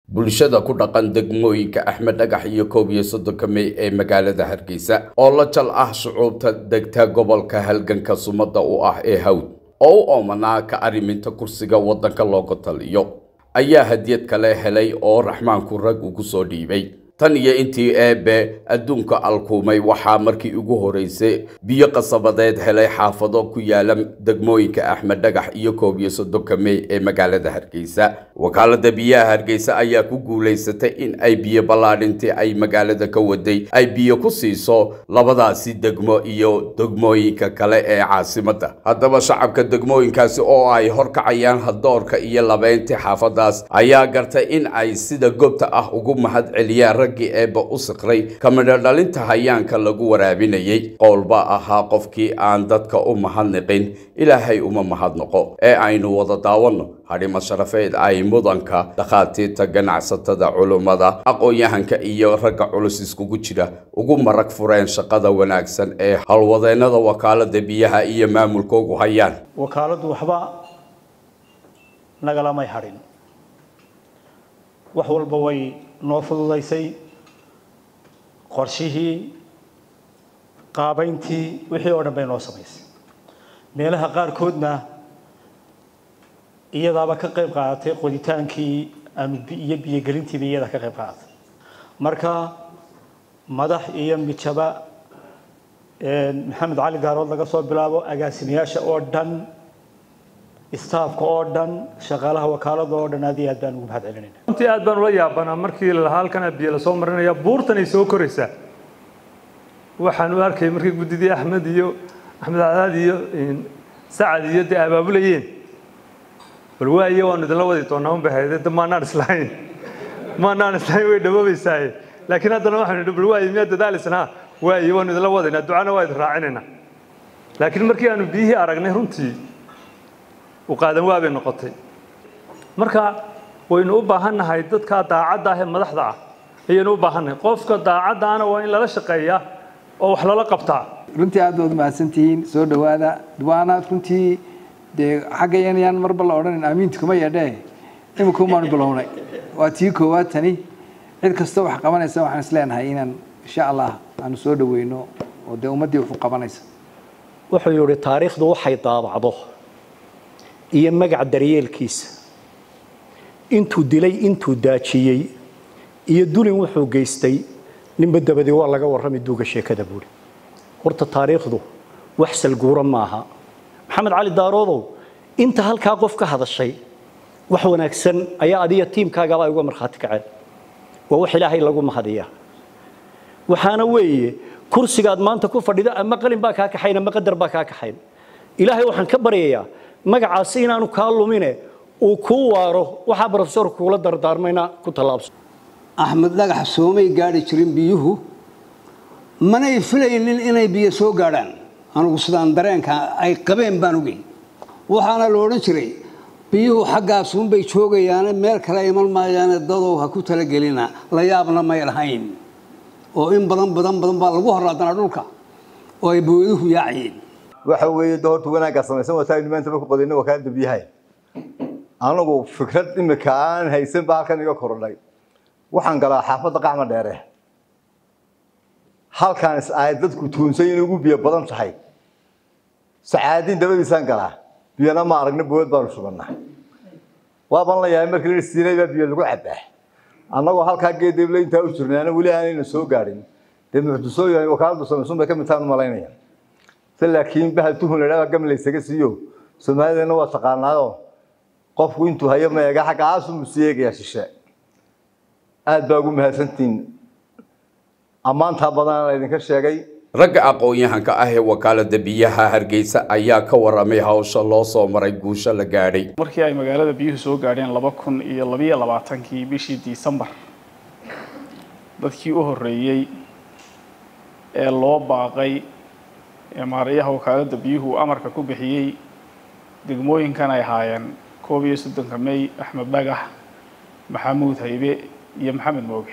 bulshada ku dhaqan degmooyinka axmed dhagax iyo koob iyo soddonka mey ee magaalada hargeysa oo la jal ah shucuubta degta gobolka halganka sumada u ah ee hawd oo u oomanaa ka arriminta kursiga waddanka looga taliyo ayaa hadiyad kale helay oo raxmaanku rag ugu soo dhiibay tan iyo intii eebe adduunka alkuumay waxaa markii ugu horeysay biyo qasabadeed helay xaafado ku yaala degmooyinka axmed dhagax iyo koob iyo soddonka mey ee magaalada hargeysa wakaalada biyaha hargeysa ayaa ku guulaysatay in ay biyo ballaadhintii ay magaalada ka waday ay biyo ku siiso labadaasi degmo iyo degmooyinka kale ee caasimadda haddaba shacabka degmooyinkaasi oo ay horkacayaan hadoorka iyo labeyntii xaafadaas ayaa gartay in ay sida goobta ah ugu mahad celiyaan raggii eebba u siqray kamidho dhalinta hayaanka lagu waraabinayay qowlba ahaa qofkii aan dadka u mahadniqin ilaahay uma mahadnaqo ee aynu wada daawanno hadhimo sharafeed ay mudanka dhakhaatiirta ganacsatada culummada aqoon-yahanka iyo ragga culus iskugu jira ugu marag fureen shaqada wanaagsan ee howlwadeennada wakaalada biyaha iyo maamulkoogu hayaan wakaaladdu waxba nagalamay hadhin wax walba way noo fududaysay qorshihii qaabayntii wixii oo dhan bay noo samaysay meelaha qaarkoodna iyadaaba ka qayb qaadatay qoditaankii aanu iyo biyogelintiiba iyada ka qayb qaadatay marka madax iyo mijaba maxamed cali gaarood laga soo bilaabo agaasimayaasha oo dhan istaafka oo dhan shaqaalaha wakaalada oo dhan aad iyo aad baan ugu mahad celinayna runtii aad baan ula yaabanaa markii lalahaa halkana biyo lasoo marinaya buurtan ay soo koraysaa waxaan u arkay markii guddidii axmed iyo axmed cadaad iyo sacad iyo dee abaabulayeen bal waaye waanu idinla wadi doonaa un bay hayde de maanaan islahayn maanaan islahayn way dhawoobaysaaye laakiin haddana waxaanu idhi bal waaye miyaa dadaalisnaa waaye waanu idinla wadaynaa ducana waa idin raacinaynaa laakiin markii aanu biyihii aragnay runtii qaadan waa bay noqotay marka waynu u baahannahay dadka daacadda ah ee madaxda ah ayaynu u baahannahay qofka daacaddaana waa in lala shaqeeyaa oo wax lala qabtaa runtii aad baad mahadsantihiin soo dhowaada waana runtii dee xaggayan yaan marba la odhanin aamiinta kuma yeedhee imika umaanu bilownay waa tii koowaad tani cid kastoo wax qabanaysa waxaan is leenahay inaan insha allah aanu soo dhaweyno oo dee ummaddii wax u qabanaysa wuxuu yihi taariikhdu waxay daabacdo iyo magac daryeelkiisa intuu dilay intuu daajiyey iyo dulin wuxuu geystay ninba dabadii waa laga warrami duuga sheekada buuri horta taariikhdu wax salguura maaha maxamed cali daaroodow inta halkaa qof ka hadashay wax wanaagsan ayaa adiga tiimkaagaba ay uga markhaati kaceen waa wax ilaahay lagu mahadiyaa waxaana weeye kursigaad maanta ku fadhida ama qalin baa kaa kaxayn ama qadar baa kaa kaxayn ilaahay waxaan ka baryayaa magacaasi inaanu kaa lumine uu kuu waaro waxaa brofesorku kuula dardaarmayna ku tallaabso axmed dhagax soomay gaadhi jirin biyuhu manay filaynin inay biyo soo gaadhaan anugu sidaan dareenka ay qabeen baan ogey waxaana la odhan jiray biyuhu xaggaasunbay joogayaane meel kale iman maayaane dadow ha ku talagelina la yaabna may lahayn oo in badan badan badan baa lagu horaadanaa dhulka oo ay booyaduhu yaacayeen waxa weeye doorta wanaaggaa samaysan wataa maanta marku qodayna wakaalada biyaha anagu fikrad imika aan haysan ba halkan iga korodhay waxaan galaa xaafadda qaxma dheere halkaan is ay dadku tuunsan inay ugu biyo badan tahay sacaadiin dabadiisaan galaa biyana ma aragna bood baanu shubannaa waaban la yahay markii la siinay baa biyo lagu cabaa annagoo halkaa geedable intaa u jirnaana weli aanayna soo gaadhin dee muxdisooyin wakaaladu samaysun bay ka mid tahan malaynaya laakiin bahal tuhun ladhaa gam laysaga siiyo soomaalidana waa taqaanaayo qofku intuu hayo ma eega xagga aasumu sii eegaya shishe aad baa ugu mahadsantihiin ammaantaa badan laydinka sheegay ragga aqoon-yahanka ah ee wakaalada biyaha hargeysa ayaa ka waramay hawsha loo soo maray guusho la gaadhay markii ay magaalada biyuhu soo gaadheen laba kun iyo labiyo labaatankii bishii disembar dadkii u horreeyey ee loo baaqay ee maarayaha wakaaladda biyuhu amarka ku bixiyey degmooyinkan ay ahaayeen koob iyo soddonka mey axmed dhagax maxamuud haybe iyo maxamed mooge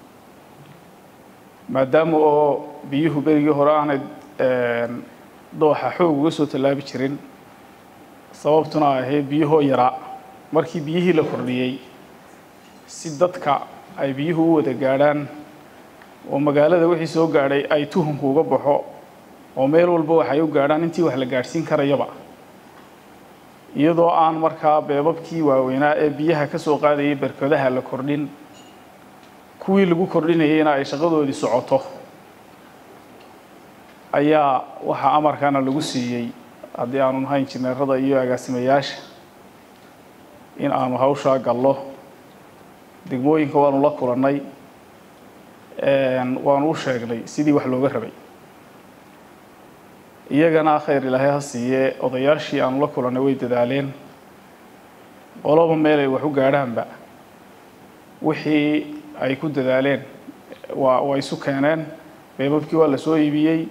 maadaama oo biyuhu berigii hore aanay dooxa xoog uga soo tallaabi jirin sababtuna ay ahayd biyuhoo yaraa markii biyihii la kordhiyey si dadka ay biyuhu u wada gaadhaan oo magaalada wixii soo gaadhay ay tuhunku uga baxo oo meel walba waxay u gaadhaan intii wax la gaadhsiin karayaba iyadoo aan markaa beebabkii waaweynaa ee biyaha ka soo qaadayay berkadaha la kordhin kuwii lagu kordhinayayna ay shaqadoodii socoto ayaa waxaa amarkana lagu siiyey haddii aanu nahay injineerada iyo agaasimayaasha in aanu hawshaa gallo degmooyinka waanu la kulannay waanu u sheegnay sidii wax looga rabay iyagana khayr ilaahay ha siiyee odayaashii aanu la kulannay way dadaaleen qoloba meel ay wax u gaadhaanba wixii ay ku dadaaleen waa waa isu keeneen beebabkii waa la soo iibiyey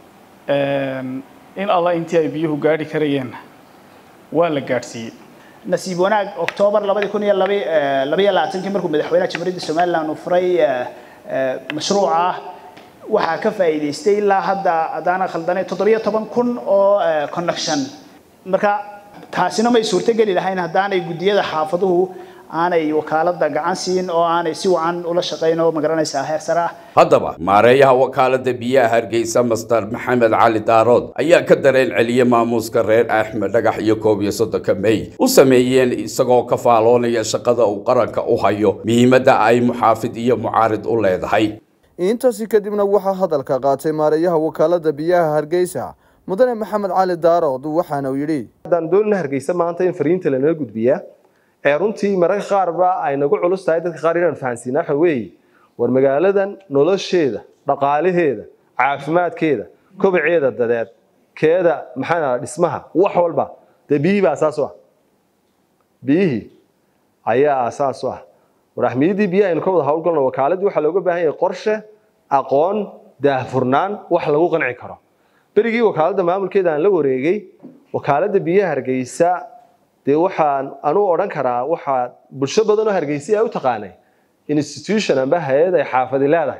in alla intii ay biyuhu gaadhi karayeenna waa la gaadhsiiyey nasiib wanaag oktoobar labadi kun iyo labaiyo labaatankii markuu madaxweynaha jamhuuriyadda somaliland uu furay mashruuca waxaa ka faa'iidaystay ilaa hadda haddaana khaldanay toddobiyo toban kun oo connection marka taasina may suurtogeli lahayn haddaanay guddiyada xaafaduhu aanay wakaalada gacan siin oo aanay si wacan ula shaqayn oo magaranaysaa heer sare ah haddaba maareeyaha wakaalada biyaha hargeysa master maxamed cali daarood ayaa ka dareen celiyey maamuuska reer axmed dhagax iyo koob iyo soddonka may u sameeyeen isagoo ka faaloonaya shaqada uu qaranka u hayo muhiimadda ay muxaafid iyo mucaarid u leedahay intaasi kadibna waxaa hadalka qaatay maareeyaha wakaalada biyaha hargeysa mudane maxamed cali daarood waxaana uu yidhi haddaan doonina hargeysa maanta in fariinta lanala gudbiyaa ee runtii mararka qaarba ay nagu culus tahay dadka qaar inaan fahansiina waxa weeye war magaaladan nolosheeda dhaqaalaheeda caafimaadkeeda kobaceeda dadeed keeda maxaa dhismaha wax walba dee biyihii baa asaas u ah biyihii ayaa asaas u ah war ahmiyaddii biyaha aynu ka wada howlgalno wakaaladii waxaa looga baahan yahay qorshe aqoon daahfurnaan wax lagu qanci karo berigii wakaaladda maamulkeeda aan la wareegay wakaaladda biyaha hargeysa dee waxaan anuu odhan karaa waxaa bulsho badan oo hargeysa ay u taqaanay institution amba hay-ad ay xaafadi leedahay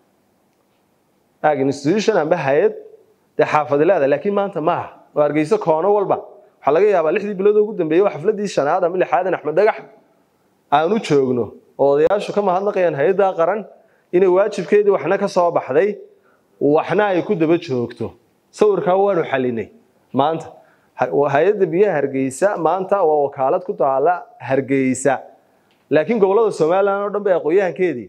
ag institution amba hay-ad dee xaafadi leedahay laakiin maanta maaha oo hargeysa koono walba waxaa laga yaabaa lixdii bilood ugu dambeeyey waa xafladii shanaad ama lixaadan axmed dhagax aanu joogno oo odayaashu ka mahadnaqayaan hay-adda qaran inay waajibkeedii waxna ka soo baxday waxna ay ku daba joogto sawirkaa waanu xalinay maanta hay-adda biyaha hargeysa maanta waa wakaalad ku taala hargeysa laakiin gobolada somalilan oo dhan ba aqoon-yahankeedii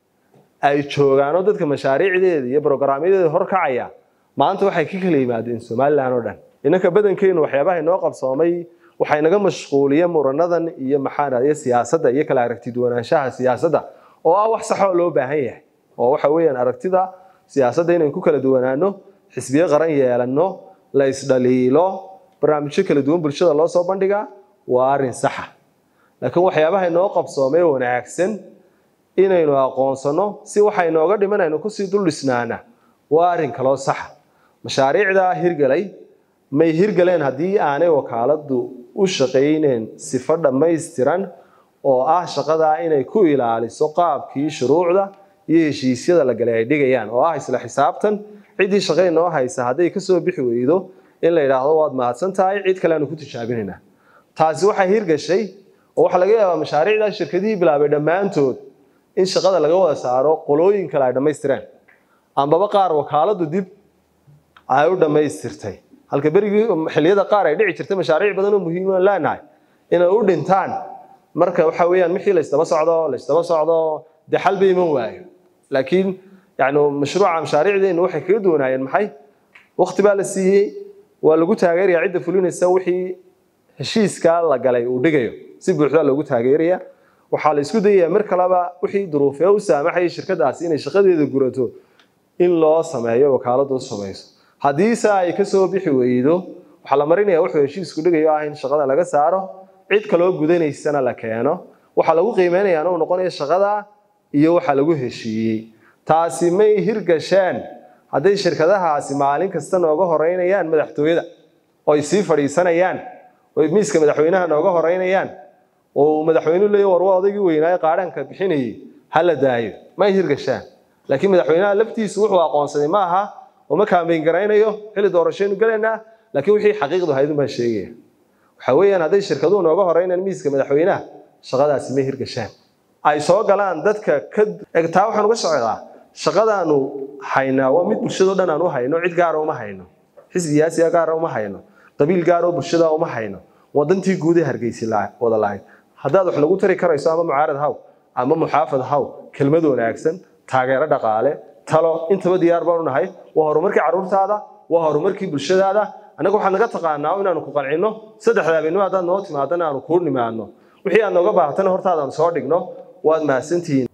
ay joogaan oo dadka mashaariicdeeda iyo brograamyadeeda horkacaya maanta waxay ka kala yimaadeen somalilan oo dhan innanka badankeenu waxyaabaha inoo qabsoomay waxay naga mashquuliyeen muranadan iyo maxaa iyo siyaasadda iyo kala aragti duwanaanshaha siyaasadda oo ah wax saxoo loo baahan yahay oo waxa weeyaan aragtida siyaasadda inaynu ku kala duwanaano xisbiyo qaran yeelano la isdhaliilo barnaamijyo kala duwan bulshada loo soo bandhigaa waa arrin saxa laakiin waxyaabaha inoo qabsoomee wanaagsan inaynu aqoonsano si waxa inooga dhiman aynu kusii dul dhisnaana waa arrin kaloo saxa mashaariicdaa hirgalay may hirgaleen haddii aanay wakaaladdu u shaqayneen sifo dhammaystiran oo ah shaqadaa inay ku ilaaliso qaabkii shuruucda iyo heshiisyada la galay ay dhigayaan oo ah isla xisaabtan ciddii shaqay noo haysa hadday kasoo bixi weydo in la yidhaahdo waad mahadsan tahay cid kale aanu ku tijaabinaynaa taasi waxay hirgashay oo waxaa laga yaabaa mashaariicdaa shirkadihii bilaabay dhammaantood in shaqada laga wada saaro qolooyin kale ay dhammaystireen ambaba qaar wakaaladdu dib ay u dhammaystirtay halka berigii xilliyada qaar ay dhici jirtay mashaariic badan oo muhiim aan leenahay inay u dhintaan marka waxa weeyaan wixii la isdaba socdo la isdaba socdo dee xal ba iman waayo laakiin yani mashruuca mashaariicdeenu waxay kaga duwanaayeen maxay waqti baa la siiyey waa lagu taageerayaa cidda fulinaysa wixii heshiiska la galay uu dhigayo si buuxda loogu taageeraya waxaa la isku dayayaa mar kaleba wixii duruufee u saamaxayay shirkadaasi inay shaqadeeda gurato in loo sameeyo wakaaladu u samayso haddiise ay kasoo bixi weydo waxaa la marinaya wuxuu heshiisku dhigayo ah in shaqada laga saaro cid kaloo gudanaysana la keeno waxaa lagu qiimeynayaa uu noqonayo shaqada iyo waxa lagu heshiiyey taasi may hirgasheen hadday shirkadahaasi maalin kasta nooga horeynayaan madaxtooyada oo ay sii fadhiisanayaan oo miiska madaxweynaha nooga horeynayaan oo uu madaxweynuhu leeyahy war waa odaygii weynaaye qaadhaanka bixinayay ha la daayo may hirgashaan laakiin madaxweynaha laftiisu wuxuu aqoonsaday ma aha oo ma kaambeyn garaynayo xilli doorashaynu galaynaa laakiin wixii xaqiiqdu ahayd baan sheegaya waxa weeyaan hadday shirkaduhu nooga horeynayaan miiska madaxweynaha shaqadaasi may hirgashaan ay soo galaan dadka ka egtaa waxaan uga socdaa shaqadaanu haynaa waa mid bulshadao dhan aan u hayno cid gaara uma hayno xisbi siyaasiga gaara uma hayno qabiil gaaroo bulshada uma hayno wadantii guud ee hargeysi wada lahayd haddaad wax nagu tari karayso ama mucaarad haw ama muxaafad haw kelmad wanaagsan taageero dhaqaale talo intaba diyaar baanu nahay waa horumarkii carruurtaada waa horumarkii bulshadaada annaga waxaad naga taqaanaa inaanu ku qancino saddexda habeenimo haddaad noo timaadana aanu kuu nimaadno wixii aad nooga baahatana hortaadaan soo dhigno waad mahadsantihiin